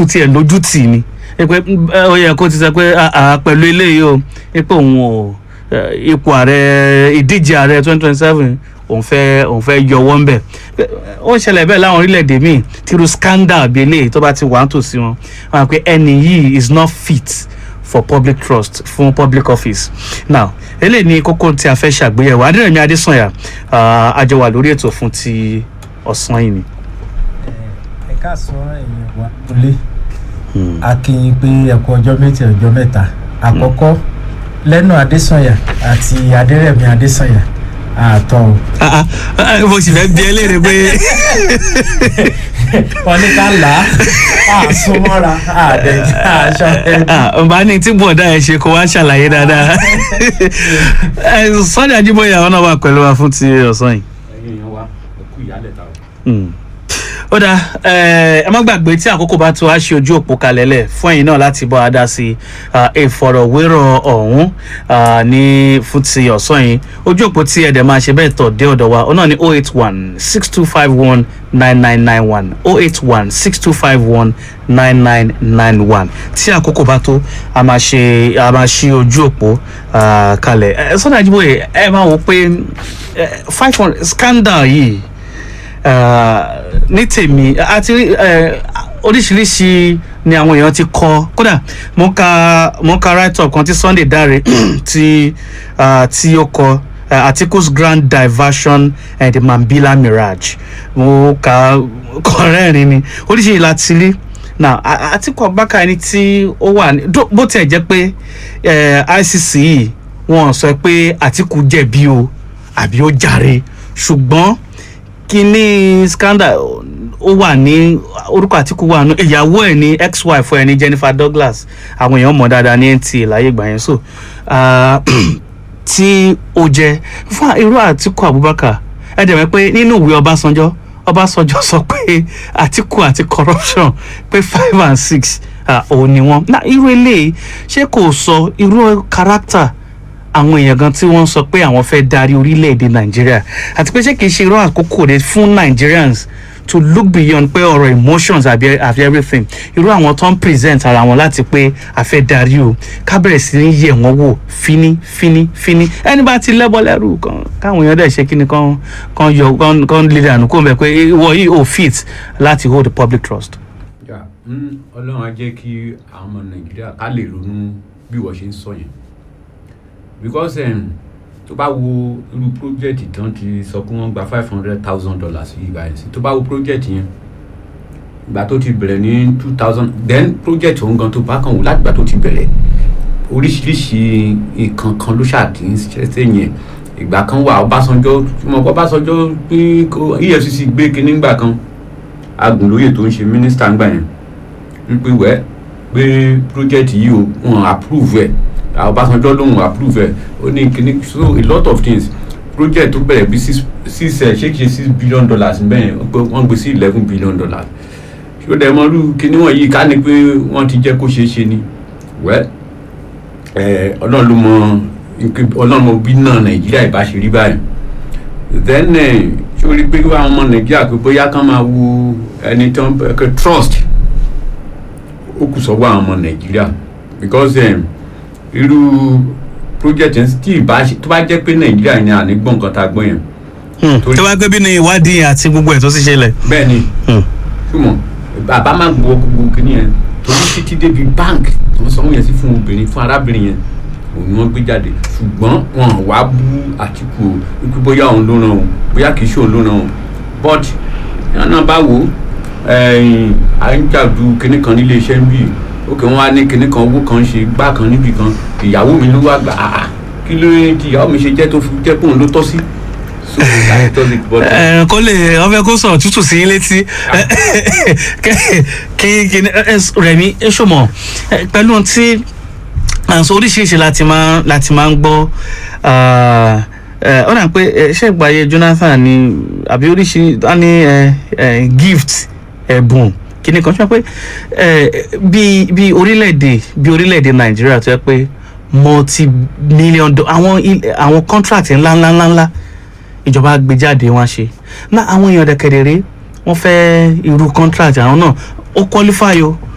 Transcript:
àtìkù tiẹ̀ lójú tì ní ẹ pé ẹ, ó yẹ kó ti sọ pé "Ah, ah, pẹ̀lú eléyìí o ẹ pé òun ò ẹ, ipò ààrẹ ìdíje ààrẹ twenty twenty seven òun fẹ́ òun fẹ́ yọwọ́ ńbẹ̀ Pé, ó ń ṣẹlẹ̀ bẹ́ẹ̀ láwọn orílẹ̀-èdè míì tírú scandal bíi eléyìí tó bá ti wà ń tòsí wọn wọn á pé ẹni yìí is not fit for public trust fún public office now eléyìí ni kókó tí a fẹ́ ṣàgbéyẹ̀wò adérẹ̀mí adésànyà ah, a jọ wà lórí ètò fún ti ọ̀sán yìí ni. ẹ káàsán ẹ̀yin wa lólé a kí yín pé ẹ kú ọjọ́ méjì ọjọ́ mẹ́ta àkọ́kọ́ lẹ́nu adésànyà àti adérẹ̀mí adésànyà àtọ̀ o. Ah, ah, ah, mo sì fẹ́ bí ẹ léèrè pé wọ́n ní ká là á àsomọ́ra àdẹ̀jẹ́ àṣọ ẹni. bá ní tí bọ̀dá ẹ̀ ṣe kó wá ṣàlàyé dáadáa Eh, Sunday Ajíbóyè àwọn náà wà pẹ̀lú wa fún ti ọ̀sán yìí. ẹ̀yin èèyàn wa ẹ kú ìyálẹ̀ ta o. Mm. ó dáa ẹ ẹ má gbàgbé tí àkókò bá tó a ṣe ojú òpó kalẹ̀ lẹ̀ fún ẹ̀yin náà láti bọ́ adá sí ìfọ̀rọ̀wérọ̀ ọ̀hún ah, ní fún ti ọ̀sán yìí ojú òpó tí ẹ̀dẹ̀ máa ṣe bẹ́ẹ̀ tọ̀ dé ọ̀dọ̀ wa ó náà ní oh eight one six two five one nine nine nine one oh eight one six two five one nine nine nine one tí àkókò bá tó a máa ṣe a máa ṣe ojú òpó ah, kalẹ̀ ẹ Sunday Ajíbóyè ẹ máa wò pé five hundred scandal yìí uh, ní tèmi àti uh, oríṣiríṣi ni àwọn èèyàn ti kọ kódà mo ń ka mo ń ka write up kan tí Sunday Dare tí uh, tí ó kọ uh, Atiku's grand diversion and the Mambila mirage mo ka kọrẹ́rìn ni oríṣiríṣi láti rí now A- Atiku Abubakar ẹni tí ó wà ní dó- bó tiẹ̀ jẹ́ pé eh, ICC yìí wọ́n sọ pé Atiku jẹ̀bi o àbí ó jàre ṣùgbọ́n kíní scandal ó wà ní orúkọ àtìkù wà nù ìyàwó ẹ ní ex wife ẹ ní Jennifer Douglas àwọn èèyàn mọ̀ dáadáa ní NTA láyé ìgbà yẹn so ah, tí ó jẹ fún irú àtìkù Abubakar ẹ dẹ̀ mọ̀ pé nínú ìwé Ọbásanjọ́ Ọbásanjọ́ sọ pé àtìkù àti corruption pé five and six ah, òun ni wọ́n na irú eléyìí ṣé kò sọ irú character àwọn èèyàn gan tí wọ́n sọ pé àwọn fẹ́ darí orílẹ̀-èdè nàìjíríà àti pé ṣé kìí ṣe irú àkókò rẹ fún nigerians to look beyond pé ọ̀rọ̀ emotions àbí àbí everything irú àwọn tó ń present ara wọn láti pé a fẹ́ darí o ká bẹ̀rẹ̀ sí ní yẹ̀ wọ́n wò fíní fíní fíní ẹni bá ti lẹ́bọ̀ lẹ́rù kan káwọn èèyàn dẹ̀ ṣe kí ni kan kan yọ kan kan lè dànù kó bẹ̀ pé ìwọ yìí ò fit láti hold the public trust. Yeah. Mm, ọlọ́run á jẹ́ kí àwọn ọmọ nàìjíríà ká lè ronú bí wọ́n ṣe ń sọ yẹn because um, tó bá wo irú project tán ti sọ pé wọ́n gba five hundred thousand dollars yìí báyìí sí tó bá wo project yẹn ìgbà tó ti bẹ̀rẹ̀ ní two thousand then project òun gan tó bá kàn wò láti ìgbà tó ti bẹ̀rẹ̀ oríṣiríṣi nǹkan kan ló ṣàtì ń ṣẹ́ṣẹ́ yẹn ìgbà kan wà ọbásanjọ́ mọ̀ pé ọbásanjọ́ pín kó efcc gbé kinní gbà kan agùnlóye tó ń ṣe mínísítà ńgbà yẹn wípé wẹ́ pé project yìí o wọn approve ẹ̀ ọbásanjọ́ lòun approve ẹ̀ ó ní kinní so a lot of things project tó bẹ̀rẹ̀ bí six six ẹ̀ ṣé kìí ṣe six billion dollars bẹ́ẹ̀ pé wọ́n gbé sí eleven billion dollars ṣó dẹ̀ mọ́ irú kinní wọ̀nyí ká ní pé wọ́n ti jẹ́ kó ṣeé ṣe ni wẹ́ ẹ̀ ọlọ́run ló mọ ọlọ́run mọ bí náà nàìjíríà ìbá ṣe rí báyìí then ẹ̀ ṣó rí pé àwọn ọmọ nàìjíríà pé bóyá ká máa wo ẹni tó ń bẹ trust ó kù sọ́wọ́ àwọn ọmọ nàìjíríà because um, irú project yẹn tí ìbá ṣe tó bá jẹ́ pé nàìjíríà ni àní gbọ́n nǹkan tá a gbọ́n yẹn Torí- tó bá gbé bí ní ìwádìí àti gbogbo ẹ̀ tó sì ṣẹlẹ̀. bẹ́ẹ̀ ni Hmm. ṣùgbọ́n bàbá máa gbọ́ gbogbo kìíní yẹn torí títí débi bank tó ń sanwó yẹn sí fún obìnrin fún arábìnrin yẹn òun ni wọ́n gbé jáde ṣùgbọ́n wọn wá bú àtìkù o wípé bóyá òun ló ràn o bóyá kìí ṣe òun ló ràn o but yẹn náà bá wò ó ẹ̀yìn à ń jàdú kinní kan nílé iṣẹ́ ń bì ókè wọn wá ní kinní kan owó kan ṣe gbá kan níbì kan ìyàwó mi ló wá gbà á kí ló ń ti ìyàwó mi ṣe jẹ́ tó fi jẹ́ pé òun ló tọ́ sí so that does it but ẹ kó lè ọfẹ kó sọ̀rọ̀ tútù sí yín létí kí kí rẹmi ṣọmọ pẹ̀lú tí àǹsọ oríṣiríṣi láti máa láti máa ń gbọ́ ah, eh, ó dà pé eh, ṣé ìgbàyè Jonathan ni àbí oríṣiríṣi á ní eh, eh, gift ẹ̀bùn kíní kan ṣe pé eh, bí bí orílẹ̀-èdè bí orílẹ̀-èdè Nàìjíríà tó yẹ pé multi million do- àwọn il- àwọn contract ńláńláńláńlá ìjọba gbé jáde wọn ṣe na àwọn èèyàn dẹkẹdẹrẹ wọn fẹ́ irú contract àwọn náà ó qualify o